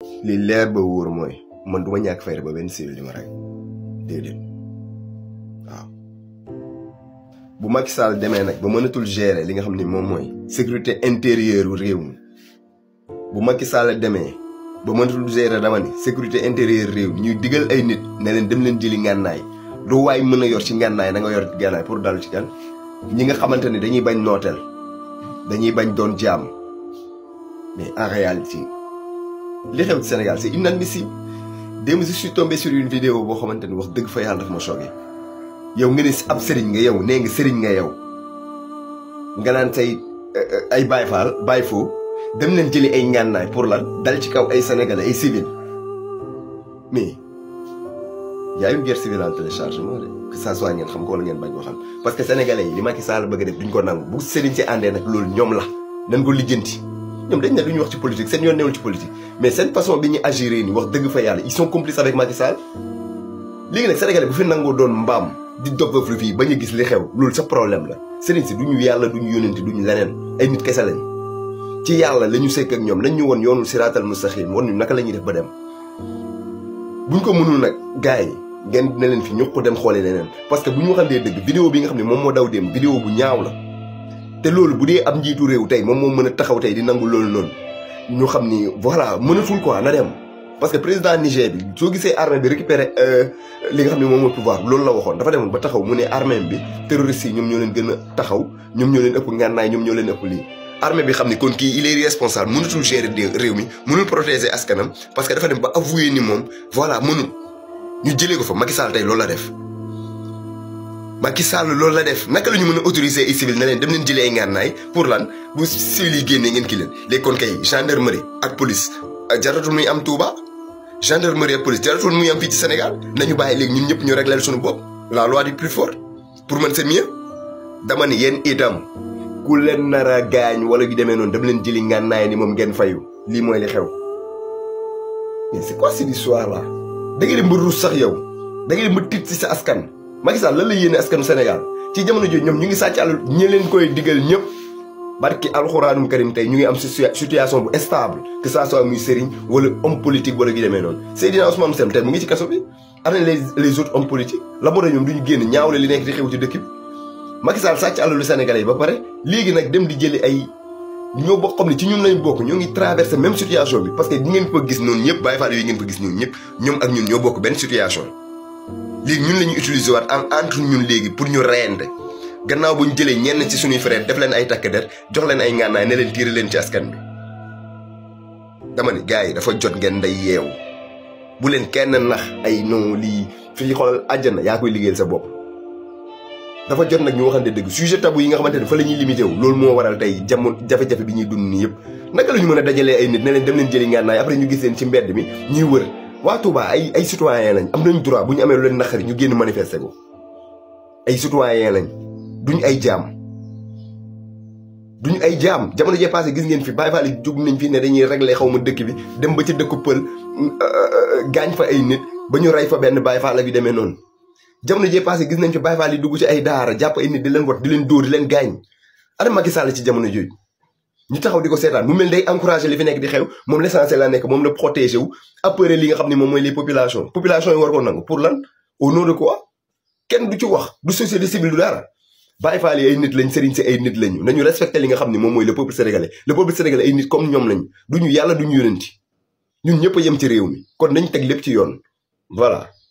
li leer ba wóor mooy man du ma ñàkk fayda ba benn civil di ma rey déedéet waaw bu Macky Sall demee nag ba mënatul gérer li nga xam ne moom mooy sécurité intérieure u réew mi bu Macky Sall demee ba mënatul gérer dama ni sécurité intérieure réew mi ñuy digal ay nit ne leen dem leen jëli ngànnaay du waay mën a yor ci ngànnaay da nga yor ngànnaay pour dal ci kan ñi nga xamante ne dañuy bañ nooteel dañuy bañ doon jaam mais en réalité li xew ci Sénégal c'est inadmissible démb je suis tombé sur une vidéo boo xamante ni wax dëgg fa yàlla dafa ma choqué yow nga ne ab sëriñ nga yow nee nga sëriñ nga yow nga naan say ay Baye Fall Baye Fo dem leen jëli ay ngànnaay pour lan dal ci kaw ay sénégalais ay civil mais y a une guerre civile en téléchargement de que ça soit ngeen xam ko wala ngeen bañ ko xam parce que sénégalais yi li Macky Sall bëgg a def duñ ko nangu bu sëriñ si àndee nag loolu ñoom la nañ ko lijjanti ñoom dañ ne duñu wax ci politique seen yoon newul ci politique mais seen façon bi ñuy agir nii wax dëgg fa yàlla ils sont complices avec Macky Sall léegi nag sénégalais bu fi nangoo doon mbaam di dof lu fii bañ a gis li xew loolu sa problème la sëriñ si duñu yàlla duñu yónente duñu leneen ay nit kese lañ ci yàlla la ñu sekk ak ñoom nañ ñu woon yoonul siraatal mustaqim woon ñu naka la ñuy def ba dem buñ ko mënul nag gars yi ngeen ne leen fi ñu ko dem xoolee leneen parce que bu ñu waxantee dëgg vidéo bi nga xam ne moom moo daw dem vidéo bu ñaaw la te loolu bu dee ab njiitu réew tey moom moo mën a taxaw tey di nangu loolu noonu ñu xam ni voilà mënatul quoi na dem parce que président Niger bi soo gisee armée bi récupéré li nga xam ne moom mooy pouvoir loolu la waxoon dafa demoon ba taxaw mu ne armée bi terroristes yi ñoom ñoo leen gën a taxaw ñoom ñoo leen ëpp ngànnaay ñoom ñoo leen ëpp lii armée bi xam ni kon kii il est responsable mënatul gérer réew mi mënul protéger askanam parce que dafa dem ba avouer ni moom voilà mënul ñu jëlee ko fa Macky Sall tey loolu la def Macky Sall loolu la def naka la ñu mën a autoriser ay civil na leen dem leen jëlee ay ngànnaay pour lan bu civil yi génnee ngeen ki leen léegi kon kay gendarmerie ak police jaratul muy am Touba gendarmerie ak police jaratul muy am fii ci Sénégal nañu bàyyi léegi ñun ñëpp ñu réglé suñu bopp la loi du plus fort pour man c'est mieux dama ni yéen itam ku leen nar a gaañ wala yu demee noonu dem leen jëli ngànnaay ni moom ngeen fayu lii mooy li xew mais c'est quoi cette histoire là da ngeen di mbër ruus sax yow da ngeen di mbër tiit ci sa askan Macky Sall lan la yéene askanu Sénégal ci jamono jooju ñoom ñu ngi sàcc àll ñi leen koy digal ñëpp barki alxuraanum karim tey ñu ngi am situation bu stable que ça soit muy sëriñ wala homme politique wala gi demee noonu Seydina Ousmane Sène tey mu ngi ci kaso bi am nañ les les autres hommes politiques la moo tax ñoom du ñu génn ñaawle li nekk di xew ci dëkk bi Macky Sall sàcc àlalu Sénégalais yi ba pare léegi nag dem di jëli ay ñoo bokk xam ne ci ñun lañ bokk ñoo ngi traversé même situation bi parce que ñi ngeen ko gis noonu ñëpp Baye Fall yi ngeen ko gis noonu ñëpp ñoom ak ñun ñoo bokk benn situation léegi ñun la ñuy utiliser waat en entre ñun léegi pour ñu reyante gannaaw bu ñu jëlee ñenn ci suñuy frère def leen ay takk der jox leen ay ngànnaay ne leen tiire leen ci askan bi dama ni gars yi dafa jot ngeen nday yeewu bu leen kenn nax ay non lii fii xoolal àjjana yaa koy liggéeyal sa bopp dafa jot nag ñu waxante dëgg sujet tabou yi nga xamante ne fa la ñuy limité wu loolu moo waral tey jamono jafe-jafe bi ñuy dund nii yëpp naka la ñu mën a dajalee ay nit ne leen dem leen jëli ngànnaay après ñu gis leen ci mbedd mi ñuy wër waa Touba ay ay citoyen lañ am nañ droit bu ñu amee lu leen naqari ñu génn manifester ko ay citoyen lañ duñ ay jaam duñ ay jaam jamono jee passé gis ngeen fi Baye Fall yi jóg nañ fi ne dañuy régler xaw ma dëkk bi dem ba ci dëkku pël gaañ fa ay nit ba ñu rey fa benn Baye Fall la bi demee noonu jamono jee passé gis nañ fi Baye Fall yi dugg ci ay daara jàpp ay nit di leen wat di leen dóor di leen gaañ ana Macky Sall ci jamono jooju ñu taxaw di ko seetaan mu mel day encouragé li fi nekk di xew moom l'essentiel la nekk moom la protégé wu appeler li nga xam ne moom mooy les populations population yi war ko nangu pour lan au nom de quoi kenn du ci wax du société civile du dara Baye Fall yi ay nit lañ sëriñ si ay nit lañu nañu respecté li nga xam ne moom mooy le peuple sénégalais le peuple sénégalais ay nit comme ñoom lañu duñu yàlla duñu yónenti ñun ñëpp a yem ci réew mi kon nañ teg lépp ci yoon voilà